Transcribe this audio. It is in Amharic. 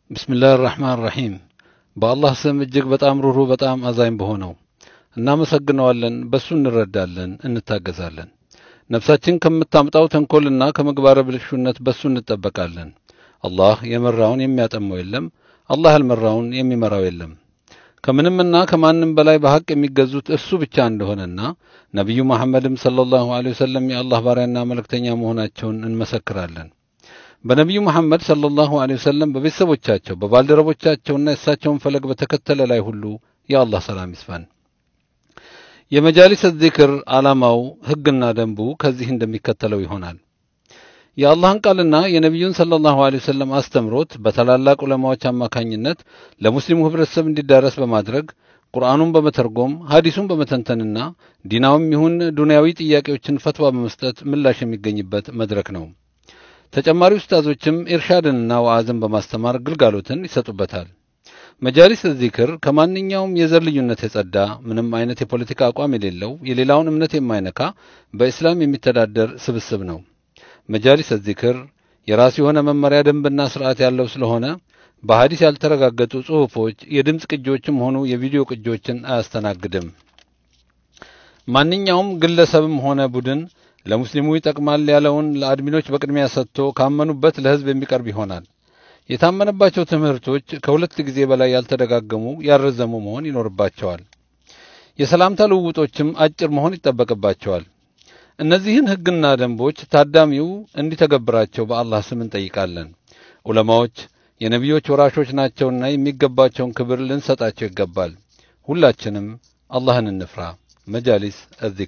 ብስምላህ ራሕማን ራሒም በአላህ ስም እጅግ በጣም ሩሩ በጣም አዛኝ በሆነው እናመሰግነዋለን። በሱ እንረዳለን፣ እንታገዛለን። ነፍሳችን ከምታምጣው ተንኮልና ከምግባረ ብልሹነት በሱ እንጠበቃለን። አላህ የመራውን የሚያጠመው የለም፣ አላህ ያልመራውን የሚመራው የለም። ከምንምና ከማንም በላይ በሐቅ የሚገዙት እርሱ ብቻ እንደሆነና ነቢዩ መሐመድም ሰለላሁ ዐለይሂ ወሰለም የአላህ ባሪያና መልእክተኛ መሆናቸውን እንመሰክራለን። በነቢዩ መሐመድ ሰለላሁ ዐለይሂ ወሰለም በቤተሰቦቻቸው በባልደረቦቻቸውና የእሳቸውን ፈለግ በተከተለ ላይ ሁሉ የአላህ ሰላም ይስፈን። የመጃሊስ ዚክር ዓላማው ሕግና ደንቡ ከዚህ እንደሚከተለው ይሆናል። የአላህን ቃልና የነቢዩን ሰለላሁ ዐለይሂ ወሰለም አስተምሮት በታላላቅ ዑለማዎች አማካኝነት ለሙስሊሙ ህብረተሰብ እንዲዳረስ በማድረግ ቁርአኑን በመተርጎም ሐዲሱን በመተንተንና ዲናዊም ይሁን ዱንያዊ ጥያቄዎችን ፈትዋ በመስጠት ምላሽ የሚገኝበት መድረክ ነው። ተጨማሪ ኡስታዞችም ኢርሻድንና ወዓዝን በማስተማር ግልጋሎትን ይሰጡበታል። መጃሊስ ዚክር ከማንኛውም የዘር ልዩነት የጸዳ ምንም አይነት የፖለቲካ አቋም የሌለው የሌላውን እምነት የማይነካ በእስላም የሚተዳደር ስብስብ ነው። መጃሊስ ዚክር የራሱ የሆነ መመሪያ ደንብና ስርዓት ያለው ስለሆነ በሐዲስ ያልተረጋገጡ ጽሑፎች፣ የድምፅ ቅጂዎችም ሆኑ የቪዲዮ ቅጂዎችን አያስተናግድም። ማንኛውም ግለሰብም ሆነ ቡድን ለሙስሊሙ ይጠቅማል ያለውን ለአድሚኖች በቅድሚያ ሰጥቶ ካመኑበት ለህዝብ የሚቀርብ ይሆናል። የታመነባቸው ትምህርቶች ከሁለት ጊዜ በላይ ያልተደጋገሙ ያልረዘሙ መሆን ይኖርባቸዋል። የሰላምታ ልውውጦችም አጭር መሆን ይጠበቅባቸዋል። እነዚህን ሕግና ደንቦች ታዳሚው እንዲተገብራቸው በአላህ ስም እንጠይቃለን። ዑለማዎች የነቢዮች ወራሾች ናቸውና የሚገባቸውን ክብር ልንሰጣቸው ይገባል። ሁላችንም አላህን እንፍራ። መጃሊስ